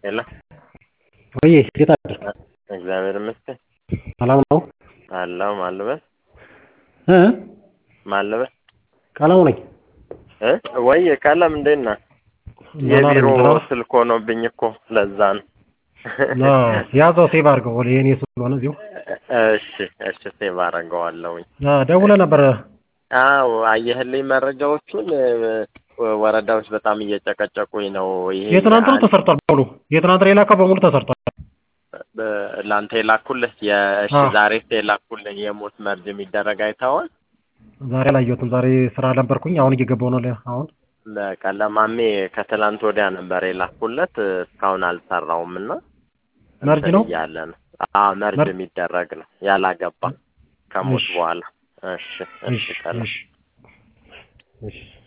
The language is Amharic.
ሄሎ ወይ እንዴት አደርክ? እግዚአብሔር ይመስገን ሰላም ነው? አለሁ ማልበስ እ ማልበስ ቀለሙ ነኝ። እ ወይ ቀለም እንዴት ነህ? የቢሮ ስልክ ሆኖብኝ እኮ ለዛ ነው። ያዘው ሴቭ አድርገው ወደ የኔ ስለሆነ እዚሁ። እሺ እሺ ሴቭ አደርገዋለሁኝ። ደውለህ ነበር? አዎ አየህልኝ መረጃዎቹን ወረዳዎች በጣም እየጨቀጨቁኝ ነው። ይሄ የትናንትኑ ተሰርቷል በሙሉ የትናንትና የላከው በሙሉ ተሰርቷል። ለአንተ የላኩልህ የእሺ ዛሬ የላኩልህ የሞት መርጅ የሚደረግ አይተኸዋል? ዛሬ አላየሁትም። ዛሬ ስራ ነበርኩኝ። አሁን እየገባሁ ነው። አሁን በቃ ለማሜ ከትላንት ወዲያ ነበር የላኩለት እስካሁን አልሰራውም እና መርጅ ነው እያለ ነው። አዎ መርጅ የሚደረግ ነው ያላገባ ከሞት በኋላ። እሺ እሺ ቀላል እሺ